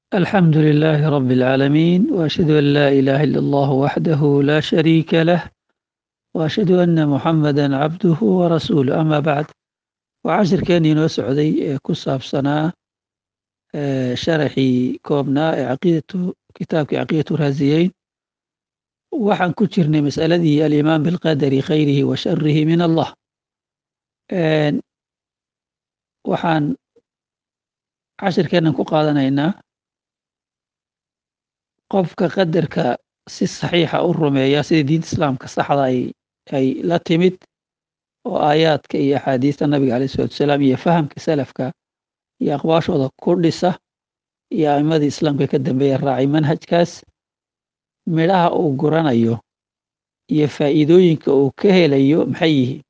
الحمد لله رب العالمين وأشهد أن لا إله إلا الله وحده لا شريك له وأشهد أن محمدا عبده ورسوله أما بعد وcashirkeenii noo socday ee ku saabsanaa sharaxii koobnaa ee caqiidatu kitaabkii caqiidatu raasiyeyn waxaan ku jirnay masaladii alimaan bilqadari khayrihi wa sharihi min allah waxaan cashirkeennan ku qaadanaynaa qofka qadarka si saxiixa u rumeeya sida diinta islaamka saxda ay la timid oo aayaadka iyo axaadiista nabiga aleyh salatu wasalaam iyo fahamka salafka iyo aqwaashooda ku dhisa iyo a'imadii islaamka ka dambeeya raacay manhajkaas midhaha uu guranayo iyo faa'iidooyinka uu ka helayo maxay yihiin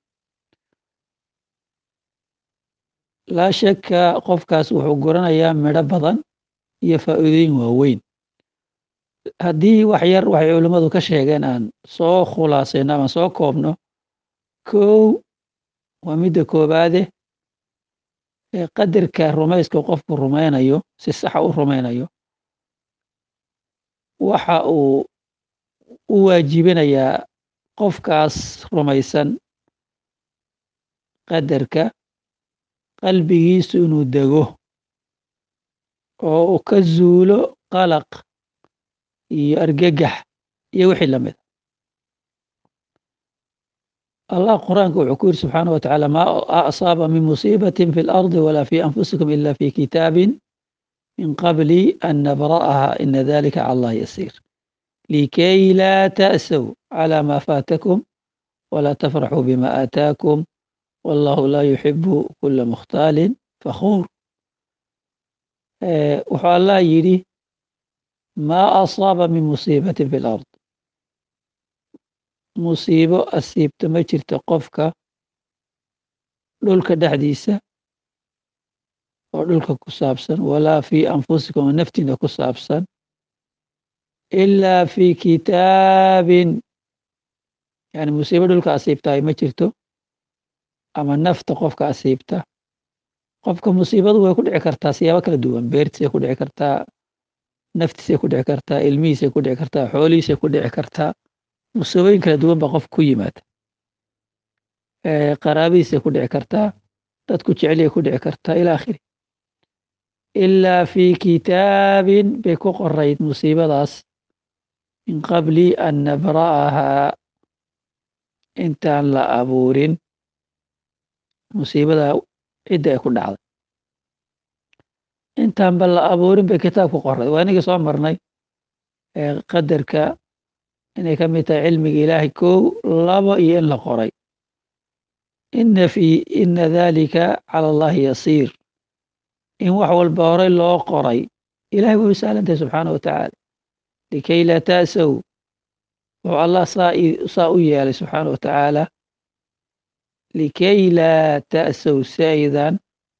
laa shakka qofkaas wuxuu guranayaa midho badan iyo faa'iidooyin waaweyn haddii wax yar waxay culimmadu ka sheegeen aan soo khulaasayno ama soo koobno kow waa midda koobaade ee qadarka rumayska qofku rumaynayo si saxa u rumaynayo waxa uu u waajibinayaa qofkaas rumaysan qadarka qalbigiisu inuu dego oo uu ka zuulo qalaq iyo argagax iyo wixii la mida allah quraanka wuxuu ku yiri subxaana wa tacaala maa asaaba min musiibatin fi lardi walaa fi anfusikum ila fi kitaabin min qabli an nabra'aha ina dalika cala allah yasiir likay laa ta'sow cala ma faatakum walaa tafraxuu bima aataakum wallahu laa yuxibu kula mukhtaalin fakhuur wuxuu allah yidhi maa asaaba min musiibatin fi lard musiibo asiibto ma jirto qofka dhulka dhexdiisa oo dhulka ku saabsan walaa fii anfusikum oo naftiina ku saabsan ilaa fii kitaabin yani musiibo dhulka asiibtaay ma jirto ama nafta qofka asiibta qofka musiibadu way ku dhici kartaa siyaabo kala duwan beertiisay ku dhici kartaa naftiisay ku dhici kartaa ilmihiisay ku dhici kartaa xoolihiisay ku dhici kartaa musiibooyin kala duwan baa qofka ku yimaada qaraabadiisay ku dhici kartaa dadku jecelyay ku dhici kartaa ila akhiri ilaa fii kitaabin bay ku qorayd musiibadaas min qabli an nabra'ahaa intaan la abuurin musiibada cidda ay ku dhacday intaanba la abuurin bay kitaab ku qoray waa inagii soo marnay qadarka inay ka mid tahay cilmiga ilaahay kow labo iyo in la qoray ina fi ina dalika cala allahi yasiir in wax walba horey loo qoray ilahay way u sahlantahay subxaana wa tacaala likay laa ta'sow wuxuu allah saa u yeelay subxaana wa tacaala likay laa ta'sow si aydan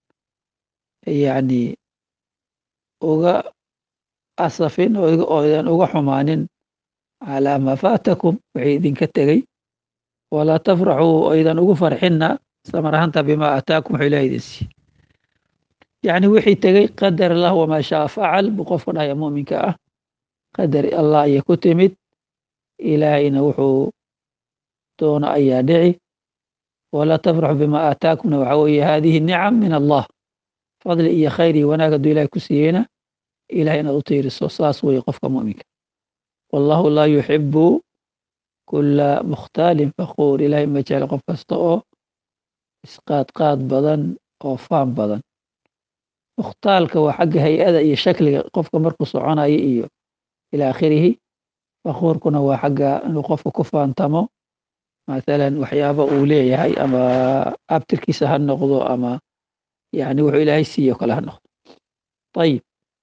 yani uga asafin oo aydan uga xumaanin calaa maa faatakum waxay idinka tegey walaa tafraxuu aydan ugu farxinna samarahanta bimaa aataakum wuxuu ilahay idin siiye yacni wixii tegey qadar allah wamaa shaa facal buu qofka dhahaya mu'minka ah qadar allah ayay ku timid ilaahayna wuxuu doono ayaa dhici walaa tafraxuu bimaa aataakumna waxaa weeye haadihi nicam min allah fadli iyo khayr iyo wanaag hadduu ilahay ku siiyeyna ilahay inaad u tiiriso saas weeye qofka mu'minka wallahu laa yuxibu kula mukhtaalin fakuur ilahay ma jecla qof kasta oo isqaadqaad badan oo faan badan mukhtaalka waa xagga hay-ada iyo shakliga qofka markuu soconayo iyo ila akhirihi fakuurkuna waa xagga inuu qofka ku faantamo mathalan waxyaaba uu leeyahay ama abtirkiisa ha noqdo ama yani wuxuu ilaahay siiye o kale ha noqdo ayib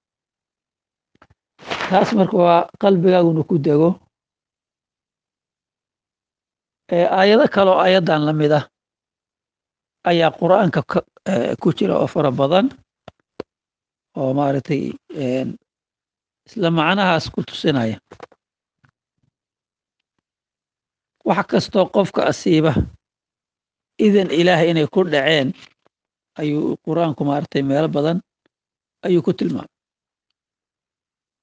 taas marka waa qalbigaaguna ku dego aayado kaloo aayaddan la mid ah ayaa qur'aanka ku jira oo fara badan oo maaragtay isla macnahaas ku tusinaya wax kastoo qofka asiiba idan ilaahay inay ku dhaceen ayuu qur-aanku maaragtay meelo badan ayuu ku tilmaamay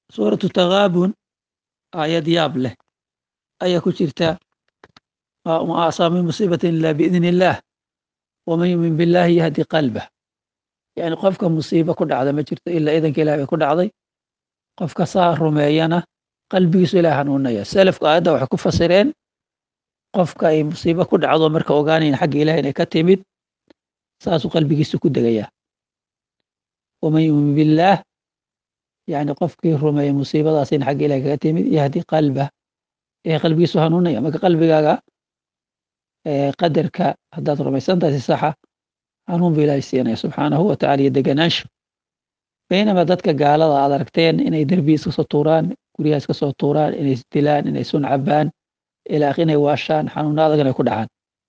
suuratu takaabun aayad yaab leh ayaa ku jirta ma asaa min musiibatin ilaa biidni illaah waman yumin billaahi yahdi qalbah yani qofka musiibo ku dhacda ma jirto ilaa idanka ilah bay ku dhacday qofka saa rumeeyana qalbigiisu ilah hanuunaya selafku aayadda waxay ku fasireen qofka ay musiibo ku dhacdo marka ogaanayn xagga ilaah inay ka timid saasuu qalbigiisu ku degayaa waman yumin billaah yani qofkii rumeeya musiibadaas in xagga ilaah kaga timid yahdi qalbah ee qalbigiisu hanuunaya marka qalbigaaga qadarka haddaad rumaysan tahay si saxa hanuun bu ilaahay siinaya subxaanahu watacala iyo deganaansho baynama dadka gaalada aad aragteen inay derbi iska soo tuuraan guryaha iska soo tuuraan inay isdilaan inay sun cabaan ilaaq inay waashaan xanuuna adag inay ku dhacaan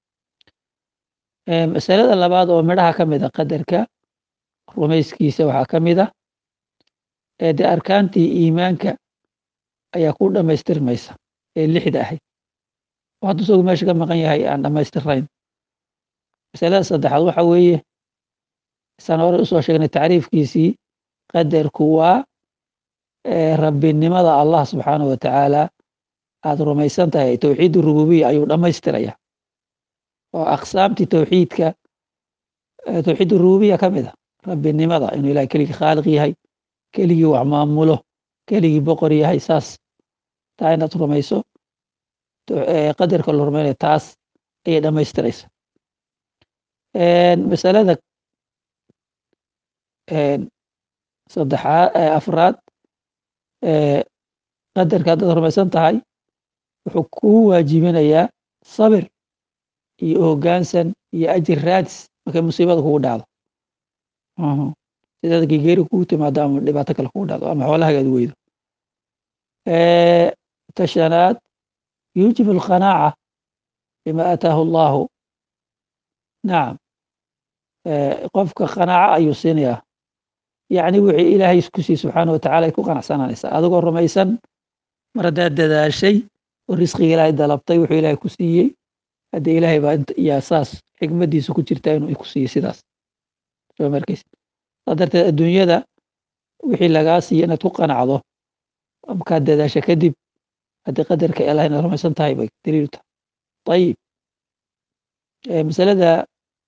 masalada labaad oo midhaha ka mid a qadarka rumayskiisa waxaa ka mid a ee dee arkaantii iimaanka ayaa ku dhammaystirmaysa ee lixda ahayd oo haddu isagu meesha ka maqan yahay aan dhammaystirnayn masalada saddexaad waxa weeye isaan hore usoo sheegnay tacriifkiisii qadarku waa rabbinimada allah subxaanahu watacaala aad rumaysan tahay towxiid rububiya ayuu dhammaystiraya oo aqsaamtii towxiidka towxiid rububiya ka mid a rabbinimada inuu ilahay keligii khaaliq yahay keligii wax maamulo keligii boqor yahay saas taa inaad rumayso qadarka la rumaynaya taas ayay dhammaystiraysa masalada saddexaad afraad qadarka haddaad rumaysan tahay wuxuu kuu waajibinayaa sabir iyo hoggaansan iyo ajir raadis markay musiibada kugu dhacdo sidaad gegeeri kugu timaado ama dhibaato kale kugu dhacdo ama xoolahaga ad weydo tashanaad yuujib alqanaaca bima aataahu allahu nacam qofka qanaaco ayuu siinayaa yacni wixii ilaahay ku siiy subxaana watacala ay ku qanacsananaysaa adigoo rumaysan mar haddaad dadaashay oo risqiga ilaahay dalabtay wuxuu ilaahay ku siiyey haddee ilaahay baa yaa saas xikmaddiisa ku jirta inuu ku siiyo sidaas soo markays saa darteed adduunyada wixii lagaa siiya inaad ku qanacdo markaad dadaasha kadib haddii qadarka ilaah inaad rumaysan tahay bay daliilu tahay ayib masalada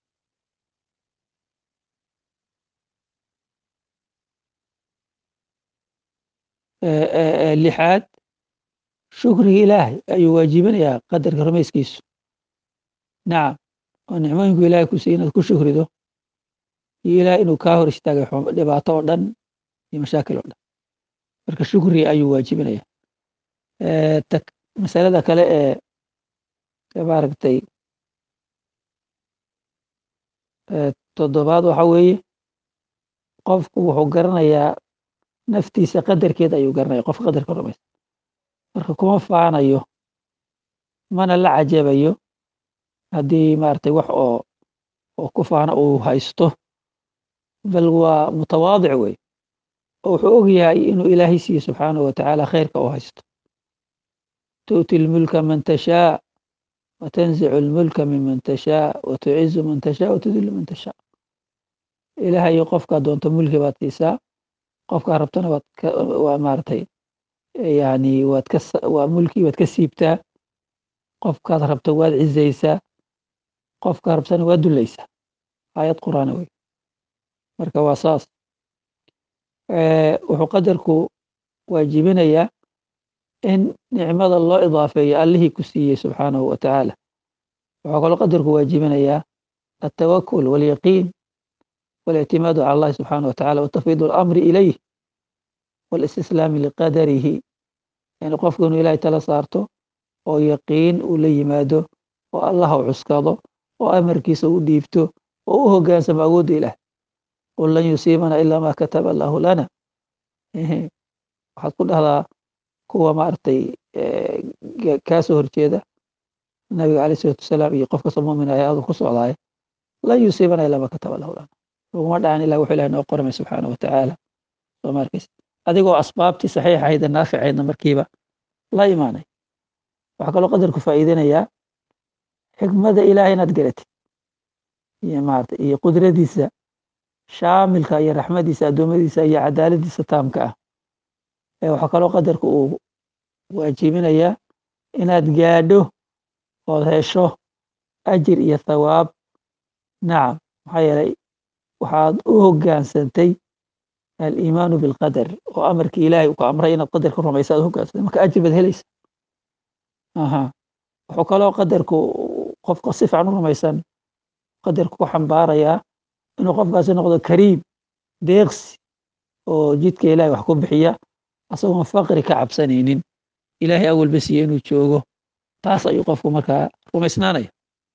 lixaad shukriga ilaahay ayuu waajibinayaa qadarka rumayskiisu nacam oo nicmooyinku ilahay ku siiy inaad ku shukrido iyo ilahay inuu kaa hor istaagay dhibaato oo dhan iyo mashaakil oo dhan marka shukri ayuu waajibinaya masalada kale ee maaragtay toddobaad waxa weeye qofku wuxuu garanayaa naftiisa qadarkeed ayuu garanaya qof qadarka rumaysa marka kuma faanayo mana la cajabayo haddii maaragtay wax oo oo ku faano uu haysto bal waa mutawaadic wey oo wuxuu og yahay inuu ilaahay siiye subxaanahu watacaala khayrka uu haysto tu'ti lmulka man tashaa watanzicu lmulka miman tashaa watucizu man tashaa watudillu man tashaa ilaahay qofkaa doonto mulki baad siisaa qofkaa rabtana waad waa maaragtay yani waad ka waa mulkii waad ka siibtaa qofkaad rabto waad cizaysaa qofkaa rabtana waad dulaysaa aayad qur'aana wey marka waa saas wuxuu qadarku waajibinayaa in nicmada loo idaafeeyo allihii ku siiyey subxaanahu wa tacaala wuxuu kaloo qadarku waajibinayaa altawakul walyaqiin walictimaadu cala allahi subxaanah wa tacala watafwiid alamri ilayh walistislaami liqadarihi in qofku inuu ilahay tala saarto oo yaqiin uu la yimaado oo allah u cuskado oo amarkiisa u dhiibto oo u hogaansamo awoodda ilaah qul lan yusiibana ilaa ma kataba allahu lana waxaad ku dhahdaa kuwa maaragtay kaa soo horjeeda nabiga alayh isalatu wasalaam iyo qof kastoo mumin ah adu ku socdaaya lan yusiibana ilaa ma kataba allahu lana laguma dhacan ilah wuxuu ilahay noo qormay subxaana wa tacaala soo ma arkaysa adigoo asbaabtii saxiixahaydee naaficaydna markiiba la imaanay waxaa kaloo qadarku faa'iidinayaa xikmada ilahay inaad garatid iyo maarata iyo qudradiisa shaamilka iyo raxmadiisa addoommadiisa iyo cadaaladiisa taamka ah waxaa kaloo qadarka uu waajibinayaa inaad gaadho ood hesho ajir iyo thawaab nacam maxaa yeelay waxaad u hoggaansantay aliimaanu bilqadar oo amarkii ilaahay uu ku amray inaad qadarka rumaysa ad hoggaansantay marka ajir baad helaysa aha wuxuu kaloo qadarku qofka si fiican u rumaysan qadarku ku xambaarayaa inuu qofkaasi noqdo kariim deeqsi oo jidka ilahay wax ku bixiya asagoon faqri ka cabsanaynin ilaahay awalba siiye inuu joogo taas ayuu qofku markaa rumaysnaanaya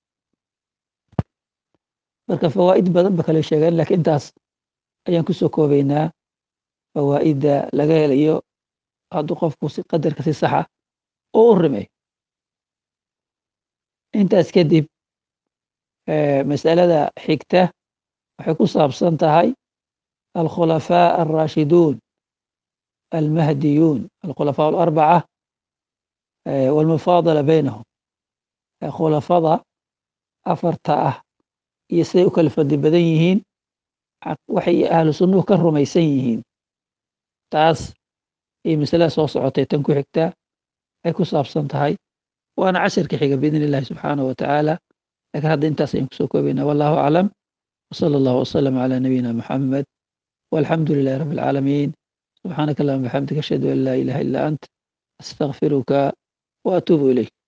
marka fawaa'id badan ba kale sheegeen lakiin intaas ayaan kusoo koobaynaa fawaa'idda laga helayo hadduu qofku si qadarka si saxa oo u rimeeyo intaas kadib masalada xigta waxay ku saabsan tahay alkhulafaa alraashiduun almahdiyuun alkhulafaa alarbaca walmufaadala baynahum khulafada afarta ah iyo siday u kala fadli badan yihiin waxay ahlu sunnuhu ka rumaysan yihiin taas iyo masalada soo socotay tan ku xigta ay ku saabsan tahay waana casharka xiga biidn illahi subxaanahu wa tacaala lakiin hadda intaas ayaan kusoo koobaynaa wallahu aclam wsala allahu wasalam calaa nabiyina muxamed walxamdu lilahi rabbi alcaalamiin subxaanaka allahuma bixamdika ashhadu an laa ilaha illa ant astaqfiruka wa atuubu ilayk